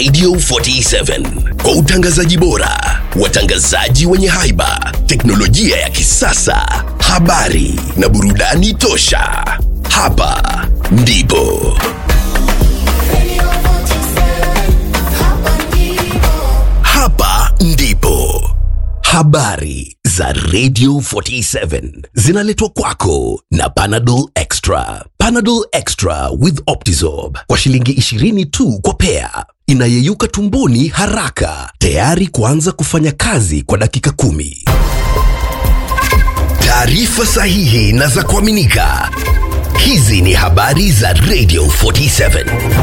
Radio 47 kwa utangazaji bora, watangazaji wenye haiba, teknolojia ya kisasa, habari na burudani tosha. Hapa ndipo hapa ndipo habari za Radio 47 zinaletwa kwako na Panadol Extra. Panadol Extra with Optizorb kwa shilingi 20 tu kwa pea, inayeyuka tumboni haraka, tayari kuanza kufanya kazi kwa dakika kumi. Taarifa sahihi na za kuaminika. Hizi ni habari za Radio 47.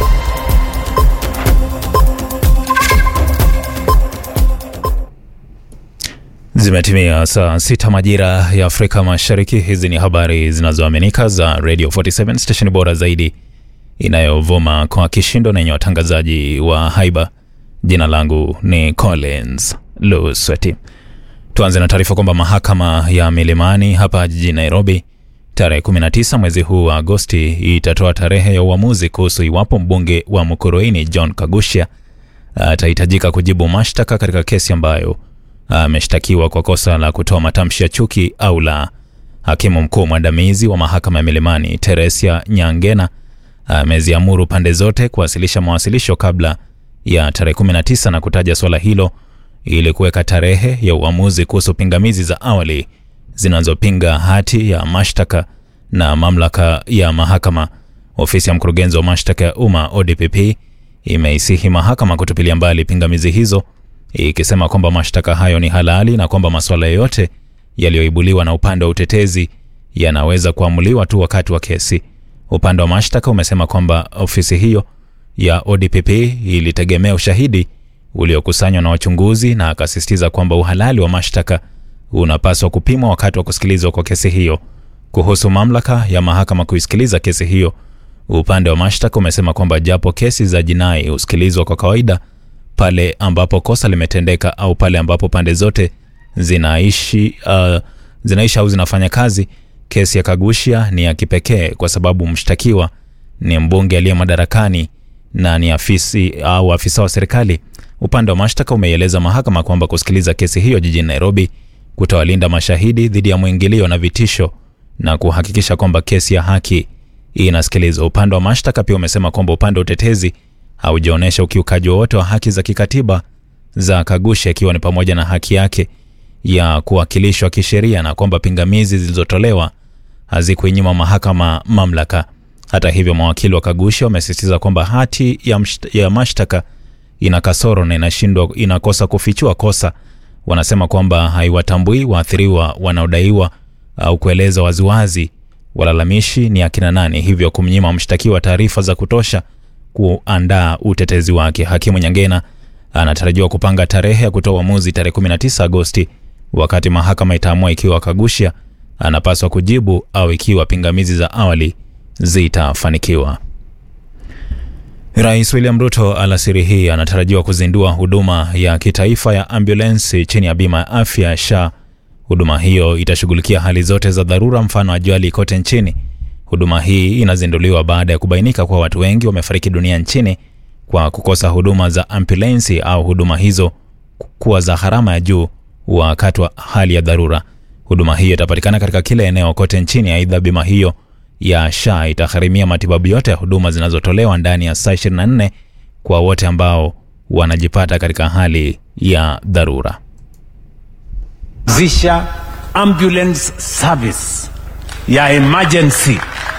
Zimetimia saa sita majira ya Afrika Mashariki. Hizi ni habari zinazoaminika za Radio 47 station bora zaidi inayovuma kwa kishindo na yenye watangazaji wa haiba. Jina langu ni Collins Lusweti. Tuanze na taarifa kwamba mahakama ya Milimani hapa jijini Nairobi tarehe 19 mwezi huu wa Agosti itatoa tarehe ya uamuzi kuhusu iwapo mbunge wa Mukurweini John Kagusha atahitajika kujibu mashtaka katika kesi ambayo ameshtakiwa kwa kosa la kutoa matamshi ya chuki au la. Hakimu mkuu mwandamizi wa mahakama ya Milimani Teresia Nyangena ameziamuru pande zote kuwasilisha mawasilisho kabla ya tarehe 19 na kutaja swala hilo ili kuweka tarehe ya uamuzi kuhusu pingamizi za awali zinazopinga hati ya mashtaka na mamlaka ya mahakama. Ofisi ya mkurugenzi wa mashtaka ya umma ODPP imeisihi mahakama kutupilia mbali pingamizi hizo ikisema kwamba mashtaka hayo ni halali na kwamba masuala yoyote yaliyoibuliwa na upande wa utetezi yanaweza kuamuliwa tu wakati wa kesi. Upande wa mashtaka umesema kwamba ofisi hiyo ya ODPP ilitegemea ushahidi uliokusanywa na wachunguzi na akasisitiza kwamba uhalali wa mashtaka unapaswa kupimwa wakati wa kusikilizwa kwa kesi hiyo. Kuhusu mamlaka ya mahakama kuisikiliza kesi hiyo, upande wa mashtaka umesema kwamba japo kesi za jinai husikilizwa kwa kawaida pale ambapo kosa limetendeka au pale ambapo pande zote zinaishi, uh, zinaishi au zinafanya kazi, kesi ya Kagusha ni ya kipekee kwa sababu mshtakiwa ni mbunge aliye madarakani na ni afisi au afisa wa serikali. Upande wa mashtaka umeieleza mahakama kwamba kusikiliza kesi hiyo jijini Nairobi kutawalinda mashahidi dhidi ya mwingilio na vitisho na kuhakikisha kwamba kesi ya haki inasikilizwa. Upande wa mashtaka pia umesema kwamba upande wa utetezi haujaonyesha ukiukaji wowote wa haki za kikatiba za Kagusha, ikiwa ni pamoja na haki yake ya kuwakilishwa kisheria na kwamba pingamizi zilizotolewa hazikuinyima mahakama mamlaka. Hata hivyo, mawakili wa Kagusha wamesisitiza kwamba hati ya, msht- ya mashtaka ina kasoro na inashindwa inakosa kufichua kosa. Wanasema kwamba haiwatambui waathiriwa wanaodaiwa au kueleza waziwazi walalamishi ni akina nani, hivyo kumnyima mshtakiwa taarifa za kutosha kuandaa utetezi wake. Hakimu Nyangena anatarajiwa kupanga tarehe ya kutoa uamuzi tarehe 19 Agosti, wakati mahakama itaamua ikiwa Kagusha anapaswa kujibu au ikiwa pingamizi za awali zitafanikiwa. Rais William Ruto alasiri hii anatarajiwa kuzindua huduma ya kitaifa ya ambulensi chini ya bima ya afya SHA. Huduma hiyo itashughulikia hali zote za dharura, mfano ajali kote nchini. Huduma hii inazinduliwa baada ya kubainika kuwa watu wengi wamefariki dunia nchini kwa kukosa huduma za ambulensi au huduma hizo kuwa za gharama ya juu wakati wa hali ya dharura. Huduma hiyo itapatikana katika kila eneo kote nchini. Aidha, bima hiyo ya SHA itagharimia matibabu yote ya huduma zinazotolewa ndani ya saa 24 kwa wote ambao wanajipata katika hali ya dharura. zisha ambulance service ya emergency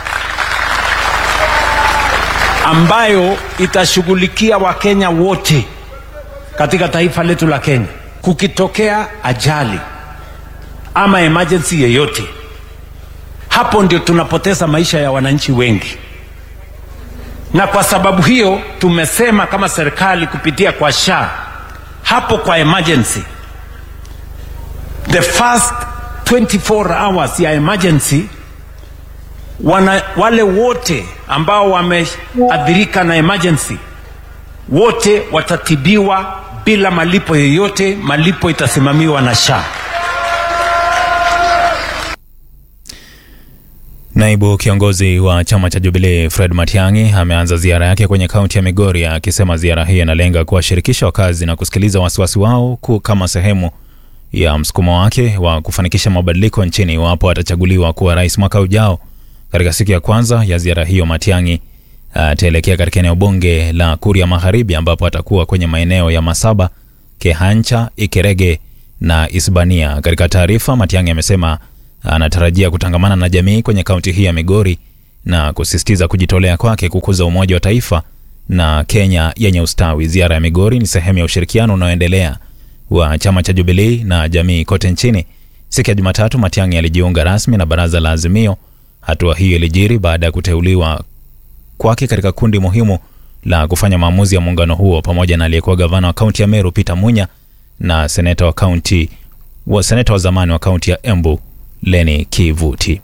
ambayo itashughulikia Wakenya wote katika taifa letu la Kenya. Kukitokea ajali ama emergency yeyote, hapo ndio tunapoteza maisha ya wananchi wengi, na kwa sababu hiyo tumesema kama serikali kupitia kwa SHA hapo kwa emergency the first 24 hours ya emergency wana, wale wote ambao wameathirika na emergency wote watatibiwa bila malipo yoyote. Malipo itasimamiwa na SHA. Naibu kiongozi wa chama cha Jubilee Fred Matiang'i ameanza ziara yake kwenye kaunti ya Migori akisema ziara hii inalenga kuwashirikisha wakazi na kusikiliza wasiwasi wao ku kama sehemu ya msukumo wake wa kufanikisha mabadiliko nchini iwapo atachaguliwa kuwa rais mwaka ujao. Katika siku ya kwanza ya ziara hiyo, Matiang'i ataelekea katika eneo bunge la Kuria Magharibi ambapo atakuwa kwenye maeneo ya Masaba, Kehancha, Ikerege na Isbania. Katika taarifa, Matiang'i amesema anatarajia kutangamana na jamii kwenye kaunti hii ya Migori na kusisitiza kujitolea kwake kukuza umoja wa taifa na Kenya yenye ustawi. Ziara ya Migori ni sehemu ya ushirikiano unaoendelea wa chama cha Jubilee na jamii kote nchini. Siku ya Jumatatu, Matiang'i alijiunga rasmi na baraza la Azimio. Hatua hiyo ilijiri baada ya kuteuliwa kwake katika kundi muhimu la kufanya maamuzi ya muungano huo pamoja na aliyekuwa gavana wa kaunti ya Meru Peter Munya na seneta wa kaunti wa seneta wa zamani wa kaunti ya Embu Leni Kivuti.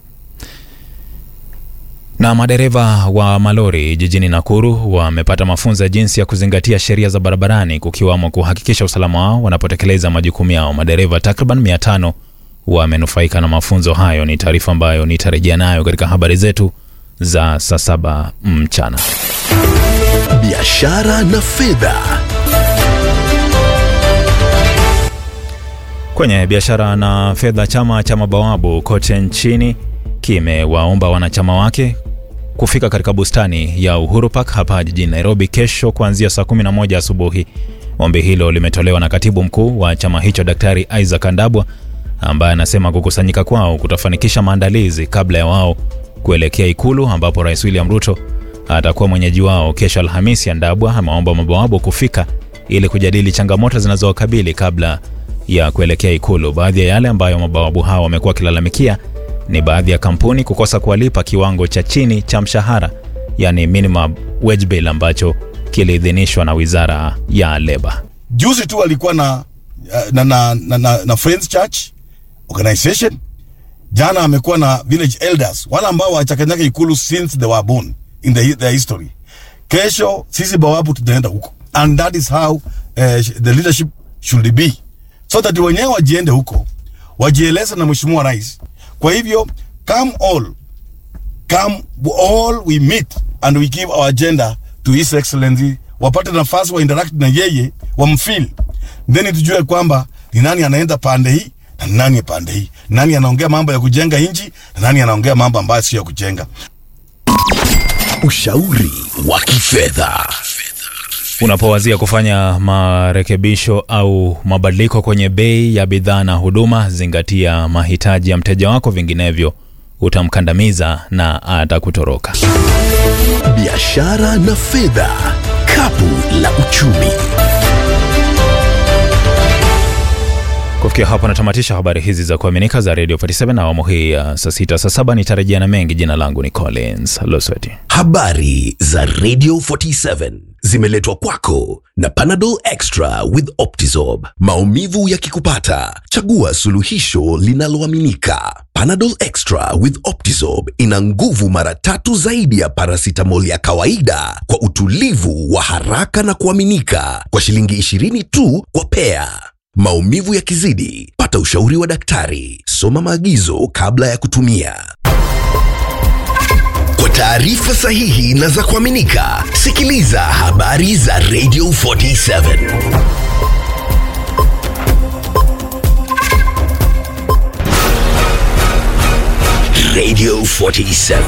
Na madereva wa malori jijini Nakuru wamepata mafunzo ya jinsi ya kuzingatia sheria za barabarani kukiwamo kuhakikisha usalama wao wanapotekeleza majukumu yao. Madereva takriban 500 wamenufaika na mafunzo hayo. Ni taarifa ambayo nitarejea nayo katika habari zetu za saa saba mchana. biashara na fedha. Kwenye biashara na fedha, chama cha mabawabu kote nchini kimewaomba wanachama wake kufika katika bustani ya Uhuru Park hapa jijini Nairobi kesho kuanzia saa 11 asubuhi. Ombi hilo limetolewa na katibu mkuu wa chama hicho Daktari Isaac Andabwa ambaye anasema kukusanyika kwao kutafanikisha maandalizi kabla ya wao kuelekea Ikulu ambapo Rais William Ruto atakuwa mwenyeji wao kesho Alhamisi. Andabwa ameomba mabawabu kufika ili kujadili changamoto zinazowakabili kabla ya kuelekea Ikulu. Baadhi ya yale ambayo mabawabu hao wamekuwa wakilalamikia ni baadhi ya kampuni kukosa kuwalipa kiwango cha chini cha mshahara, yani minimum wage bill ambacho kiliidhinishwa na wizara ya leba. juzi tu alikuwa na na, na, na, na, na Friends Church organization. Jana amekuwa na village elders, wale ambao wachakanyaka ikulu since they were born in the, their history. Kesho sisi bawabu tutaenda huko, and that is how uh, the leadership should be, so that wenyewe wajiende huko wajieleze na mheshimiwa rais. Kwa hivyo come all come all we meet and we give our agenda to his excellency, wapate nafasi wa interact na yeye wamfeel, then tujue kwamba ni nani anaenda pande hii na ni nani pande hii, nani anaongea mambo ya kujenga nchi na nani anaongea mambo ambayo sio ya kujenga. Ushauri wa kifedha. Unapowazia kufanya marekebisho au mabadiliko kwenye bei ya bidhaa na huduma, zingatia mahitaji ya mteja wako, vinginevyo utamkandamiza na atakutoroka. Biashara na fedha. Kapu la uchumi. Kufikia hapo natamatisha habari hizi za kuaminika za Radio 47 na awamu hii ya saa sita saa saba nitarejea na mengi. Jina langu ni Collins Losweti. Habari za Radio 47 zimeletwa kwako na Panadol Extra with Optizorb. Maumivu yakikupata, chagua suluhisho linaloaminika. Panadol Extra with Optizorb ina nguvu mara tatu zaidi ya paracetamol ya kawaida kwa utulivu wa haraka na kuaminika kwa shilingi 20 tu kwa pea. Maumivu yakizidi, pata ushauri wa daktari. Soma maagizo kabla ya kutumia. Kwa taarifa sahihi na za kuaminika, sikiliza habari za Radio 47. Radio 47.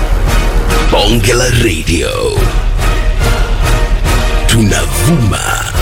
Bonge la Radio. Tunavuma